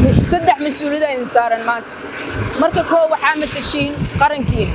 saddex mas-uuliyada idin saaran maanta marka koo waxaa matashiin qarankiina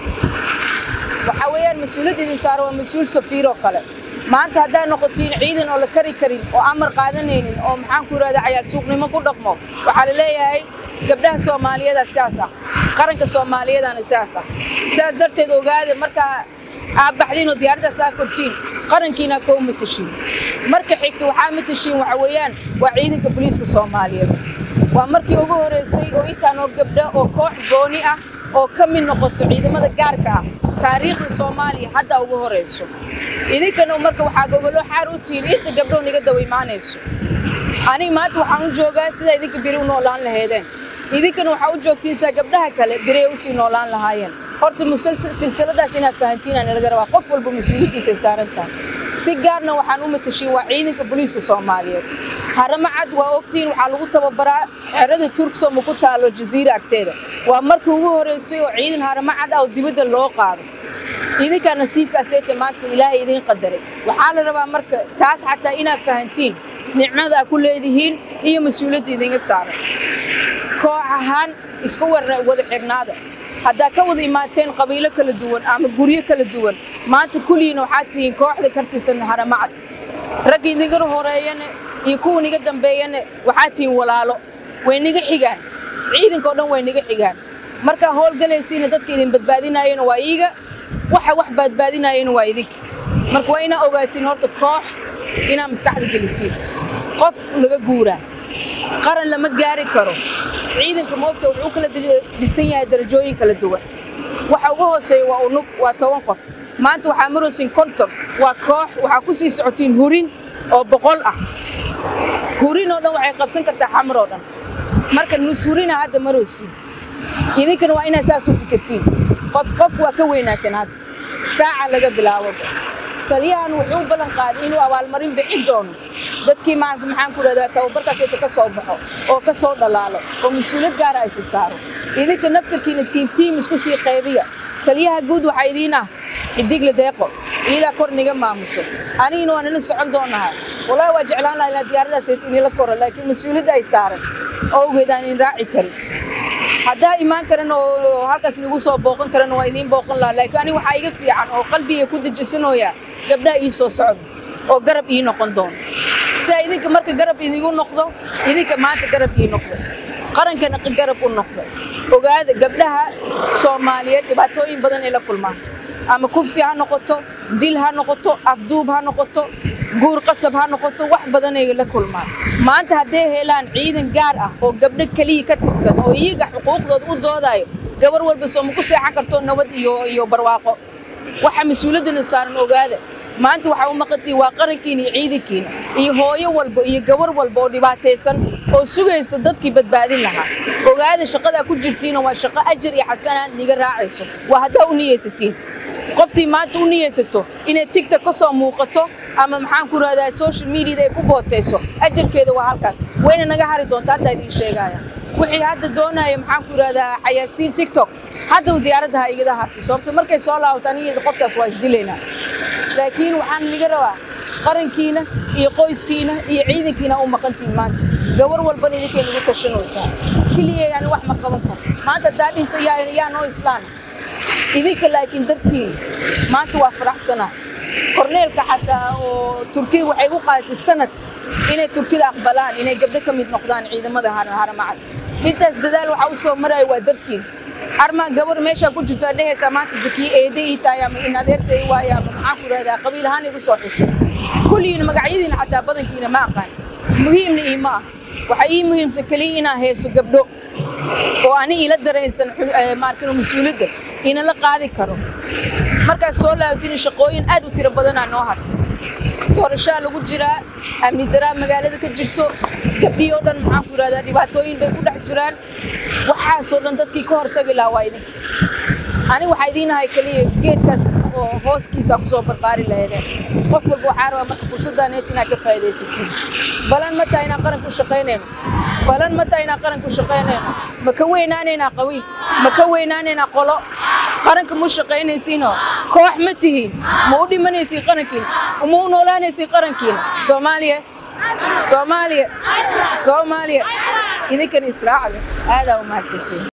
waxaa weeyaan mas-uuliyadda idin saaran waa mas-uul safiir oo kale maanta haddaad noqotiin ciidan oo la kari karin oo amar qaadanaynin oo maxaan ku yidhahda cayaar suuqnimo ku dhaqmo waxaa la leeyahay gabdhaha soomaaliyeeda sidaas ah qaranka soomaaliyadana sidaas ah sidaas darteed ogaada markaa aad baxdiin oo diyaaraddaas aa kortiin qarankiina koo matashiin marka xigta waxaa matashiin waxa weeyaan waa ciidanka booliiska soomaaliyeed waa markii ugu horeysay oo intaan oo gabdho oo koox gooni ah oo ka mid noqoto ciidamada gaarka ah taariikhda soomaaliya hadda ugu horeyso idinkana marka waxaa gogolo xaar u tihiin inta gabdhow niga dawa imaanayso aniga maanta waxaan u joogaa sidaa idinka biri u noolaan lahaydeen idinkana waxaa u joogtiinsaa gabdhaha kale biri ay usii noolaan lahaayeen horta silsiladaas inaad fahantiinaan laga rabaa qof walba mas-uuliyaddiisay saaran tahay si gaarna waxaan u matashiin waa ciidanka booliiska soomaaliyeed haramo cad waa ogtiin waxaa lagu tababaraa xerada turksom ku taalo jaziira agteeda waa markii ugu horeysay oo ciidan haramo cad ah oo dibadda loo qaado idinkaa nasiibkaaseeta maanta ilaahay idiin qadaray waxaa la rabaa marka taas xataa inaad fahantiin nicmada aad ku leedihiin iyo mas-uuliyadda idinga saaran koox ahaan iska wada xirnaada haddaa ka wada imaateen qabiilo kala duwan ama guryo kala duwan maanta kulligiina waxaad tihiin kooxda kartisan haramacad ragga idinga horeeyane iyo kuwa niga dambeeyane waxaad tihiin walaalo way niga xigaan ciidanka oo dhan way niga xigaan markaa howlgalaysiina dadka idin badbaadinayena waa iiga waxa wax badbaadinayena waa idinka marka waa inaa ogaatiin horta koox inaa maskaxda gelisiin qof laga guuraa qaran lama gaari karo ciidanka moogta wuxuu kala dhisan yahay darajooyin kala duwan waxa ugu hooseeya waa unug waa toban qof maanta waxaa maraysiin konton waa koox waxaa ku sii socotiin hurin oo boqol ah hurin oo dhan waxay qabsan kartaa xamar oo dhan marka nus hurina hadda maraysiin idinkana waa inaad saas u fikirtiin qof qof waa ka weynaateen hadda saaca laga bilaabo taliyahan wuxuu u ballan qaaday inuu abaalmarin bixin doono dadkii maanta maxaan ku rahdaa tababarkaasayta ka soo baxo oo ka soo dhalaalo oo mas-uuliyad gaara aysa saaro idinka naftarkiina tiim tiim isku sii qaybiya taliyaha guud waxaa idiin ah xidigle deeqo iyadaa kor niga maamusho anigina waa nala socon doonaha wallaahi waa jeclaan lahaa inaa diyaaradaasayta inila koro laakiin mas-uuliyadda ay saaran owgeed aan in raaci karin haddaa imaan karan oo halkaas nagu soo booqan karan waa idiin booqan lahaa laakiin aniga waxaa iga fiican oo qalbiga ku dejisanooya gabdhaha ii soo socdo oo garab ii noqon doono sidaa idinka marka garab idigu noqdo idinka maanta garab ii noqdo qarankana garab u noqdo ogaada gabdhaha soomaaliyeed dhibaatooyin badan ay la kulmaan ama kufsi ha noqoto dil ha noqoto afduub ha noqoto guur qasab ha noqoto wax badan ay la kulmaan maanta hadday helaan ciidan gaar ah oo gabdho keliya ka tirsan oo iyaga xuquuqdooda u doodayo gabar walba soo ma ku seexan karto nabad iyo iyo barwaaqo waxa mas-uuliyaddana saaran ogaada maanta waxaa u maqantiin waa qarankiina iyo ciidankiina iyo hooyo walba iyo gabar walba oo dhibaataysan oo sugaysa dadkii badbaadin lahaa ogaada shaqadaa ku jirtiina waa shaqo ajar iyo xasanaad niga raacayso waa haddaa u niyeysatiin qoftii maanta u niyeysato inay tigta ka soo muuqato ama maxaan ku rahdaa social mediada ay ku bootayso ajarkeeda waa halkaas wayna naga hari doonta haddaa idiin sheegaya wixii hadda doonaya maxaan ku rahdaa xayaasiin tiktok haddaw diyaaradda ha igada hartay sababto markay soo laabato aniga qofkaas waa isdilaynaa laakiin waxaan niga rabaa qarankiina iyo qoyskiina iyo ciidankiina u maqantiin maanta gabar walbana idinkay nagu tashanaysaa keliya yani wax ma qaban karo maanta haddaa dhinto yaa noo islaan idinka laakiin dartiin maanta waa faraxsanaa korneelka xataa oo turkida waxay u qaadatay sanad inay turkida aqbalaan inay gabdho ka mid noqdaan ciidamada haramacad intaas dadaal waxaa u soo maraya waa dartiin armaa gabar meeshaa ku jirtaa dhehaysaa maanta zakiye eede ii tahay ama in adeertay waayo ama maxaan ku rahdaa qabiil ahaan igu soo xushay kulligiina magacyadiina xataa badankiina ma aqaan muhiimna ii ma ah waxaa ii muhiimsan keliya inaan heeso gabdho oo ani ila dareensan maarkino mas-uuliyadda inala qaadi karo markaas soo laabatina shaqooyin aad u tiro badanaa noo harsan doorashaa lagu jiraa amni daraa magaalada ka jirto gabdhii oo dhan maxaan ku yidhahdaa dhibaatooyin bay ku dhex jiraan waxaasoo dhan dadkii ka hortagi lahaa waa idinka ani waxaa idiinahay keliya geedkaas oo hooskiisa kusoo barbaari lahaydeen qof walba waxaa rabaa marka fursadaaneet inaad ka faa'iidaysatiin balan ma tahay inaan qaranku shaqaynayno balan ma tahay inaan qaranku shaqaynayno ma ka weynaanaynaa qawiil ma ka weynaanaynaa qolo qaranka mu shaqaynaysiino koox ma tihiin ma u dhimanaysiin qarankiina ma u noolaanaysiin qarankiina soomaaliya soomaaliya soomaaliya idinkan israacda aadaa u mahadsantiin